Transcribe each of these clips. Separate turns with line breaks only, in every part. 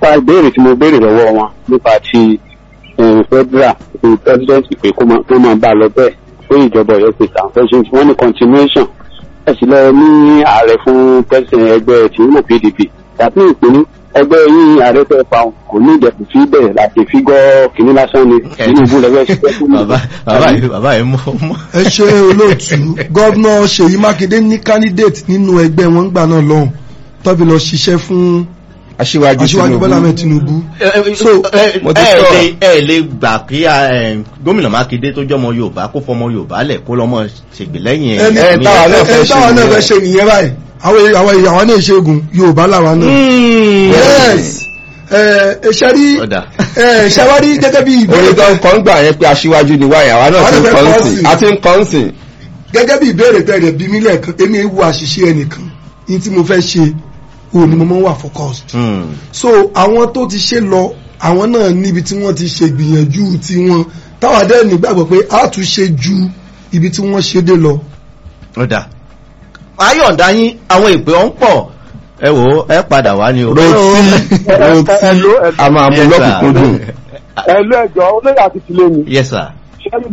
nípa ìbéèrè tí mo béèrè lọ́wọ́ wọn nípa ti eh, federal ti president pé kó máa kó máa bá a lọ bẹ́ẹ̀ pé ìjọba ọ̀yọ́ pé tàn fẹ́ ṣe wọ́n ní continuation ẹ̀ sì lọ ní ààrẹ fún president ẹgbẹ́ tìǹbù pdp tàbí ìpínlẹ̀ ẹgbẹ́ yín ààrẹ fẹ́ pa òun kò ní ìdẹ̀kùn sí bẹ́ẹ̀ láti fi gọ́ kìnní lásán ni tinubu lẹ́gbẹ́ ṣiṣẹ́ fún mi.
bàbá bàbá yìí bàbá yìí mọ mọ.
ẹ ṣe olóòtú gọ́vnà ṣèyí mákindé ní candidate nínú ẹgbẹ́ wọn gbà náà lọ́hùn tọ́bi lọ ṣiṣẹ́ fún
aṣíwájú
aṣíwájú bọ́lá ahmed tinubu So,
mo ti
ẹ
sọ.
lè ẹ lè gbà kí ẹ, gómìnà mákindé tó jọmọ yorùbá kó fọmọ yorùbá lẹ kó lọmọ ṣègbè lẹ́yìn
ẹni
ẹ.
ẹ, táwa náà fẹ́
ẹni
ṣe
táwa náà
nìyẹn.
fẹ́ ṣe nìyẹn báyìí àwọn àwọn ìyàwó náà ṣẹ́gun yorùbá làwa náà yes ẹ ṣe rí
Ọ̀dà.
ẹ ṣe wá rí gẹ́gẹ́ bí
orin tó
ìbéèrè
ń kọ́ ń gbà yẹn pé aṣíwájú ni wáyà àwa náà ti ń
Àwọn
kọ́ ń
náà fẹ́
sìn
kọ́
àti ń kọ́ ń sìn.
gẹ́gẹ́ bí ìbéèrè tẹ̀lé bí mí lẹ́ẹ̀kan èmi ewu àṣìṣe ẹnìkan ní tí mo fẹ́ ṣe òun ni mo máa ń wà focused
Hmm.
so àwọn tó ti ṣe lọ àwọn náà níbi tí wọ́n ti ṣe gbìyànjú tiwọn táwọn adé nígbàgbọ́ pé a tún ṣe ju ibi tí wọ́n ṣe dé lọ.
ọ̀dà ayọ̀ǹda yín àwọn ìpè ọ̀hún pọ̀ ẹ wò ó ẹ padà wá ní o.
rotí rotí a máa mú lọ́kùnkúndùn.
ẹ̀lú ẹ̀jọ̀ olóyè àti tìlẹ̀ mi
yes sir.
ṣẹ́rí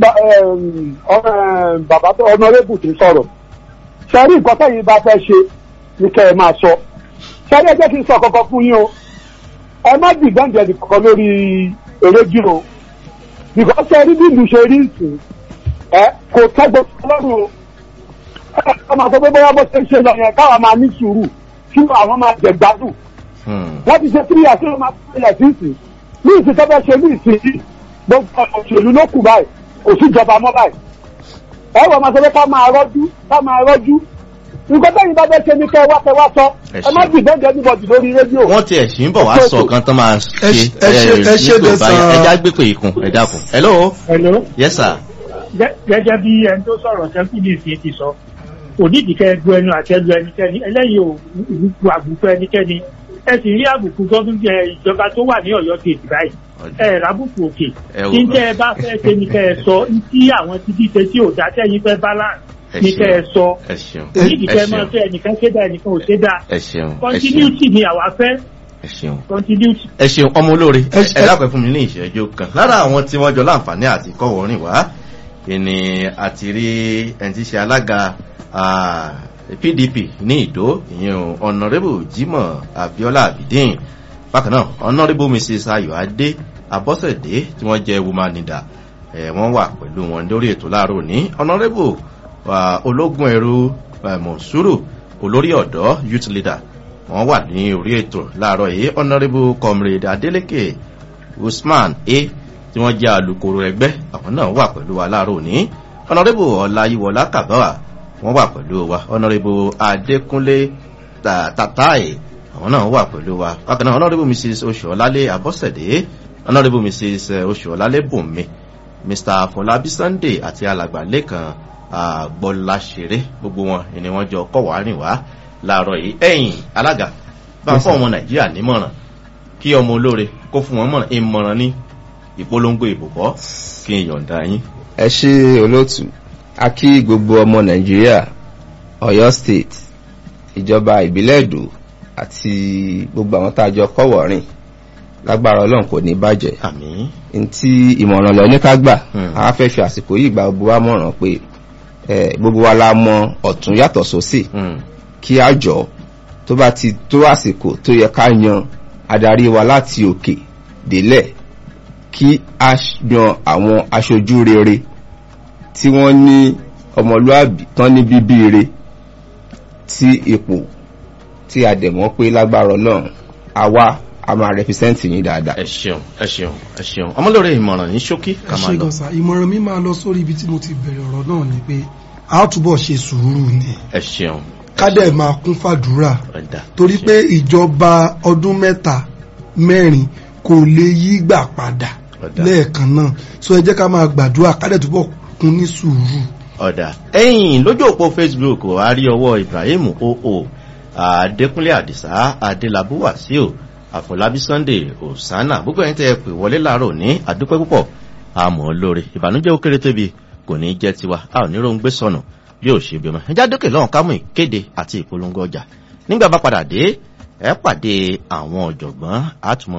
bàbá tó ọ̀nàrẹ́bù tó sọ̀rọ̀ ṣẹ́rí nǹkan tẹ̀yìn bá fẹ́ ṣe ni kẹ́ ẹ máa sọ ṣẹ́rí ẹ jẹ́ kí n sọ kọ́kọ́ fún yín o ẹ má dìgbẹ́ǹdẹ̀ nìkan lórí eréjì o nìkan ṣẹ́rí bí ìlú ṣe rí ìsìn ẹ kò tẹ́gbọ́ lọ́rùn o ẹ ẹ máa sọ pé bóyá bó ṣe ń ṣe lọ yẹn káwa máa ní sùúrù kí àwọn máa jẹ gbádùn
Hmm.
wọ́n ti ṣe tírí àti wọ́n máa tẹ̀lé sí ìsìn ní ìsìn tó fẹ́ ṣe ní ìsìn yìí gbogbo òṣèlú ló kù báyìí kò sí ìjọba mọ́ báyìí. ẹ wọ́n máa sọ pé ká máa rọ́jú ká máa rọ́jú nǹkan tẹ́yìn bá fẹ́ ṣe ní kẹ́ wá kẹ́ wá sọ
Ẹ
ẹ má
ṣeun.
dìbò jẹ́ níbọ̀dì lórí rédíò.
wọ́n ti ẹ̀sìn ń bọ̀ wá sọ kan tán máa ṣe
Ẹ ṣe- ẹ ṣe- ẹ ṣe
nígbò
dẹ̀
báyìí.
sà.
ẹ já gbé pé ikùn ẹ dákun. hello
Hello.
yes sir.
Gẹ́- gẹ́gẹ́ bí ẹni tó sọ̀rọ̀ sẹ́kù ní ìsìn ti sọ kò nídìí kẹ́ ẹ gbọ́ ẹnu àtẹ́lu ẹnikẹ́ni ẹlẹ́yìn ò gbogbo àbùkù ẹnikẹ́ni ẹ sì rí àbùkù gọ́dún jẹ ìjọba tó wà ní ọ̀yọ́ kejì báyìí ẹ rábùkù òkè
Ẹ wò.
kí n tẹ́ ẹ bá fẹ́ ṣe ni kẹ́ ẹ sọ tí àwọn ti díje tí ò dá tẹ́yìn fẹ́ balance
Ẹ
ni
ṣeun.
kẹ́ ẹ sọ
ẹ ṣeun
kò nídìí
ẹ
kẹ́ ẹ máa
ṣeun
fẹ́ ẹnìkan ṣe dá ẹnìkan ò ṣe dá
ẹ ṣeun ẹ ṣeun
continuity ni àwa fẹ́
ẹ ṣeun.
continuity.
ẹ ṣeun ọmọ olóore
Ẹ ṣe-
ẹ dákun fún mi ní ìṣẹ́jú kan lára àwọn tí wọ́n jọ láǹfààní àti kọ́wọ́ rìn wá ìní àti rí ẹni tí í ṣe alága ah, pdp ní ìdó ìyẹn ọ̀nàrẹ́bù jimoh abiola abidin bákan náà ọ̀nàrẹ́bù mrs ayọ̀adé abọ́sẹ̀dé tí wọ́n jẹ́ woman leader ẹ̀ wọ́n wà pẹ̀lú wọn lórí ètò láàárọ̀ ní ọ̀nàrẹ́bù ah, ológun ẹ̀rú ah, monsuru olórí ọ̀dọ́ youth leader wọ́n wà ní orí ètò láàárọ̀ yìí honourable comrade adeleke usman a tí wọ́n jẹ́ alukoro ẹgbẹ́ àwọn náà wà pẹ̀lú wa láàárọ̀ òní honourable ọláyíwọlá kàbáwà wọ́n wà pẹ̀lú wa honourable adékúnlé Ta- tatai àwọn náà wà pẹ̀lú wa bákan náà honourable mrs oṣuọlálé abọ́sẹ̀dé honourable mrs oṣuọlálé bùnmi mr fọlábí sunday àti alàgbà lẹ́kan àgbọ̀láṣeré gbogbo wọn ni wọ́n jọ kọ́ wàá rìn wá láàárọ̀ yìí ẹ̀yìn alága bá
Yes,
fún
sir.
ọmọ nàìjíríà nímọ̀ràn kí ọmọ olóore kó fún wọn mọ̀ràn ìmọ̀ràn ní ìpolongo ìbùkọ́ kí n yọ̀ǹda yín.
ẹ ṣe olóòtú a kí gbogbo ọmọ nàìjíríà ọ̀yọ́ state ìjọba ìbílẹ̀ èdò àti gbogbo àwọn tá a jọ kọ́wọ̀ rìn lágbára ọlọ́run kò ní bàjẹ́
àmì
ntí ìmọ̀ràn lọ ní ká gbà
Hmm.
a fẹ́ fi àsìkò yìí gba gbogbo wa mọ̀ràn pé eh, gbogbo wa la mọ ọ̀tún yàtọ̀ sósì kí a jọ tó bá ti tó àsìkò tó yẹ ká yan adarí wa láti òkè délẹ̀ kí a yan àwọn aṣojú rere tí wọ́n ní ọmọlúàbí tán ní bíbí re tí ipò tí a dẹ̀ mọ́ pé lágbára ọlọ́run àwa a máa rẹpísẹ́ǹtì yín dáadáa.
ẹ ṣeun ẹ ṣeun ẹ ṣeun ọmọlóore ìmọ̀ràn ní ṣókí ká
ẹ
máa
ṣe
lọ.
gànṣà ìmọ̀ràn mi máa lọ sórí ibi tí mo ti bẹ̀rẹ̀ ọ̀rọ̀ náà ni pé a ó túbọ̀ ṣe sùúrù ni
ẹ ṣeun
ká dẹ̀ máa kún fàdúrà
ẹ̀dá
torí pé ìjọba ọdún mẹ́ta mẹ́rin kò lè yí gbà padà
Ọ̀dà.
lẹ́ẹ̀kan náà so ẹ jẹ́ ká máa gbàdúrà ká dẹ̀ túbọ̀ kún ní sùúrù.
ọ̀dà ẹ̀yìn lójú òpó facebook a rí ọwọ́ ibrahim oo adékúnlé àdìsá adélábù wàsíù àfọlábí sunday osana gbogbo ẹ̀yin tẹ́ ẹ pè wọlé láàárọ̀ ní àdúpẹ́ púpọ̀ àmọ́ lóore ìbànújẹ́ ó kéré tóbi kò ní jẹ́ tiwa a ò ní rohun gbé sọnù bí ò ṣe bí ọmọ ẹjá dókè lọ́hùn ká mú ìkéde àti ìpolongo ọjà nígbà bá padà dé ẹ pàdé àwọn ọ̀jọ̀gbọ́n àtúmọ̀